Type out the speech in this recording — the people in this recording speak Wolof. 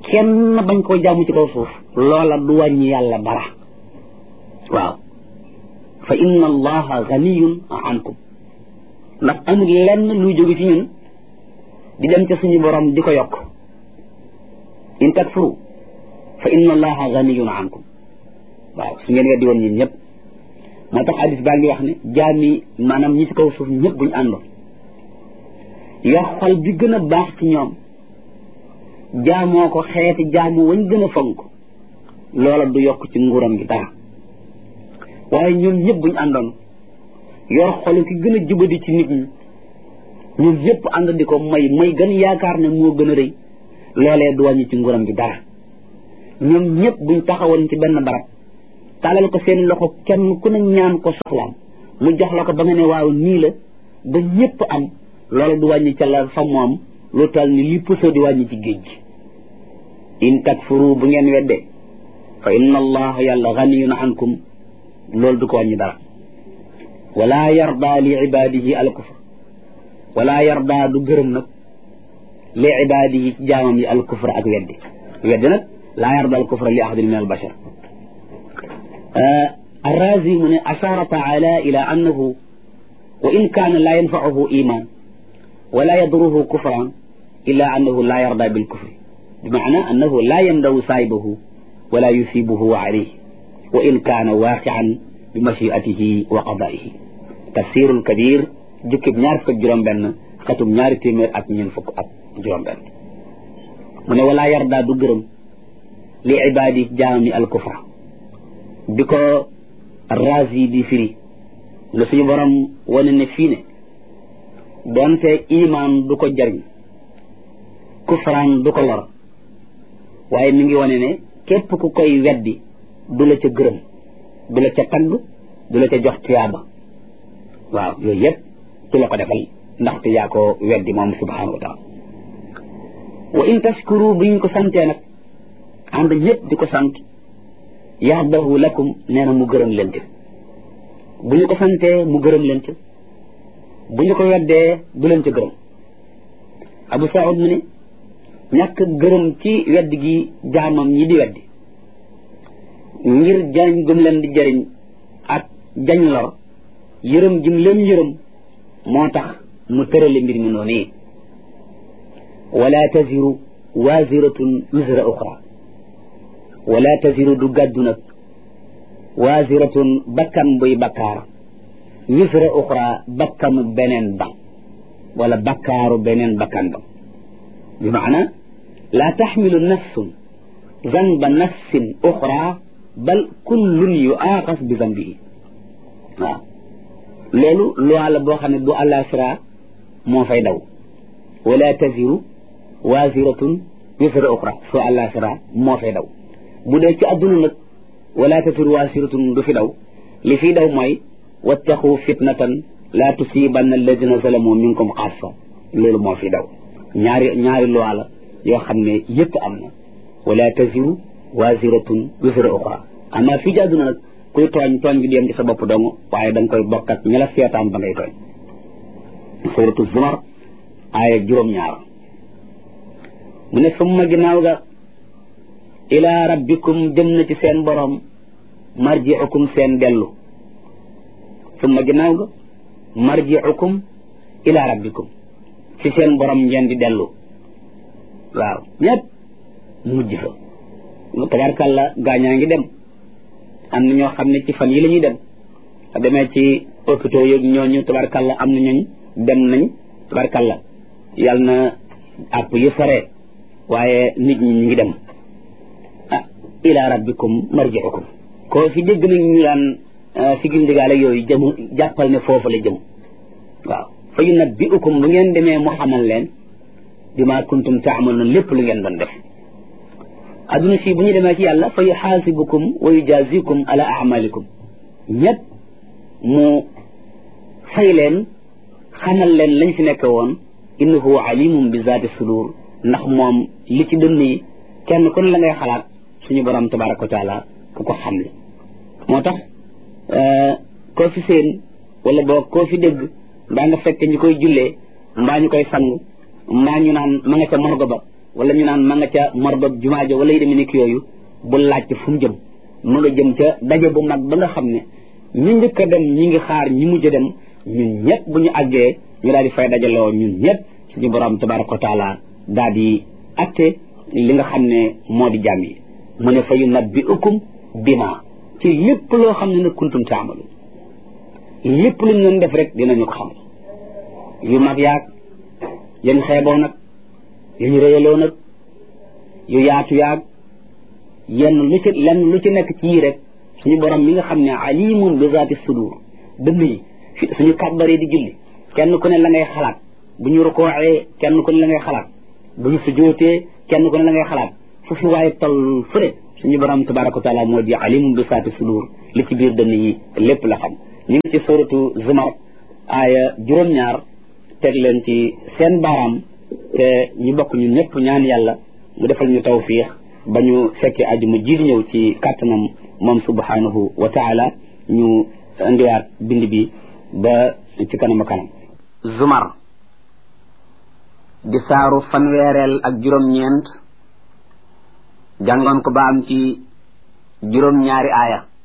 kenn bañ koo jaamu ci kaw suuf loola du wàññi yàlla dara waaw fa inna allaha ganiyun ankum ndax amul lenn luy jóge ci ñun di dem ca suñu borom di ko yokk in takfuru fa inna allaha ganiyun ankum waaw su ngeen weddi woon ñun ñëpp moo tax hadis baa ngi wax ne jaami maanaam ñi ci kaw suuf ñëpp buñu àndoon yor xol bi gën a baax ci ñoom jaamoo ko xeeti jaamu wañ gën a fonk loola du yokk ci nguuram gi dara waaye ñoom ñëpp buñu àndoon yor xolu ki gën a jubadi ci nit ñi ñoom ñëpp ànd di ko may may gën yaakaar ne moo gën a rëy loolee du wàññi ci nguuram gi dara ñoom ñëpp buñ taxawoon ci benn barab taalal ko seen loxo kenn ku ne ñaan ko soxlaam mu jox la ko ba nga ne waaw nii la ba ñëpp am loolu du wàññi ca la fa moom lu tal ni li puso di wàññi ci géej gi in takfuru bu ngeen wedde fa inna allaha yàlla ganiyun ankum loolu du ko wàññi dara wala yarda li ibadihi al kufr wala yarda du gërëm nag li ibadihi ci jaamam yi al kufr ak weddi weddi nag laa yarda al kufra li ahadin min al bashar الرازي من أشار تعالى إلى أنه وإن كان لا ينفعه إيمان ولا يضره كفرا إلا أنه لا يرضى بالكفر بمعنى أنه لا يندو سايبه ولا يثيبه عليه وإن كان واقعا بمشيئته وقضائه تفسير الكبير جكب نار فك جرم بن ختم نار تيمير أك نين فك أك جرم بن من ولا يرضى دقرم لعباده جامي الكفر بكو الرازي دي فري la suñu borom wane ne fii ne donte iman du ko jariñ kufraan du ko lor waaye mi ngi wane ne képp ku koy weddi du la ca gërëm du la ca tagg du la ca jox tuyaaba waaw yooyu yëpp du la ko defal ndaxte yaa ko weddi moom subhanahu wa taala wa in tashkuru bu ñu ko santee nag ànd ñëpp di ko sant yardahu lakum nee na mu gërëm leen ci bu ñu ko santee mu gërëm leen ci bu ñu ko weddee du leen ci gërëm abu saud mu ne ñàkk gërëm ci wedd gi jaamam ñi di weddi ngir jariñ gum leen di jariñ ak jañ lor yërëm gim leen yërëm moo tax mu tërale mbir mi noonu yi wala taziru waziratun wisra uxra wala taziru du gàddu nag waziratun bakkan buy bakkaar wisra uxra bakkanu beneen ba wala bakkaaru beneen bakkan ba bi maana laa taxmilu nafsun zanba nafsin uxra bal kullun yuaaxas bi zambihi waaw loolu loi la boo xam ne bu àllaaxira moo fay daw wala taziru waziratun wisra uxra soo àllaaxira moo fay daw bu dee ci adduna nag wala taziru waziratun du fi daw li fi daw mooy wattaqu fitnatan laa tusibanna alladina zalamu minkum xaasa loolu moo fi daw ñaari ñaari loi la yoo xam ne yëpp am na wala taziru waziratun wisra uxra ama fii ci àdduna nag kuy tooñ tooñ gi di yem ci sa bopp dong waaye da nga koy bokk ak ña la seetaan ba ngay tooñ suratu zumar aaya juróom-ñaar mu ne summa ginnaaw ga ila rabbikum jëm na ci seen borom marjiukum seen dellu summa ginnaaw ga marjiukum ila rabbikum ci seen borom ngeen di dellu waaw ñëpp mujj fa tabarkàlla gaañaa ngi dem am na ñoo xam ne ci fan yi la ñuy dem a demee ci hôpitaux yooyu ñooñu tabarkàlla am na ñooñ dem nañ tabarkàlla yàlla na àpp yu sore waaye nit ñi ñu ngi dem ah ila rabbikum marjiukum koo fi dégg nañ ñu daan sigil ndigaale yooyu jëm jàppal ne foofu la jëm waaw fa yunabbiukum bu ngeen demee mu xamal leen bima kuntum taamaluun lépp lu ngeen doon def adduna si bu ñu demee ci yàlla fa yuxaasibukum wa yujazikum ala amalikum ñëpp mu fay leen xamal leen lañ fi nekk woon innahu alimum bi zaati sudur ndax moom li ci dënn yi kenn ku ne la ngay xalaat suñu borom tabaraka wa taala ku ko xam la moo tax koo fi seen wala boo koo fi dégg mbaa nga fekk ñu koy jullee mbaa ñu koy sang mbaa ñu naan ma nga ca morgo ba wala ñu naan ma nga ca marbab jumaa ja wala yi demee nekk yooyu bu laajte fu mu jëm mu nga jëm ca daje bu mag ba nga xam ne ñi njëkk a dem ñi ngi xaar ñi mujj a dem ñun ñëpp bu ñu àggee ñu daal di fay dajaloo ñun ñëpp suñu borom tabaraka wa taala daal di atte li nga xam ne moo di jàmm yi mu ne fa yu nabbi ukum bima ci lépp loo xam ne nag kuntum taamalu lépp lu ñu doon def rek dinañu ko xam yu mag yaag yañ xeeboo nag yañ réyaloo nag yu yaatu yaag yenn lu ci lenn lu ci nekk ci yii rek suñu borom mi nga xam ne alimun bi zaati sudur dënn yi suñu kàbbaree di julli kenn ku ne la ngay xalaat bu ñu rukooxee kenn ku ne la ngay xalaat bu ñu sujootee kenn ku ne la ngay xalaat fu fi waaye toll fu ne suñu borom tabaraka wa taala moo di alimun bi zaati sudur li ci biir dënn yi lépp la xam ñu ngi ci suratu zumar aaya juróom-ñaar teg leen ci seen baaraam te ñu bokk ñun ñëpp ñaan yàlla mu defal ñu tawfiix ba ñu fekkee ajuma ji di ñëw ci kàttanam moom subhanahu wa taala ñu indiwaat bind bi ba ci kanam a kanam zumar di saaru fanweereel ak juróom-ñeent jàngoon ko ba am ci juróom-ñaari aaya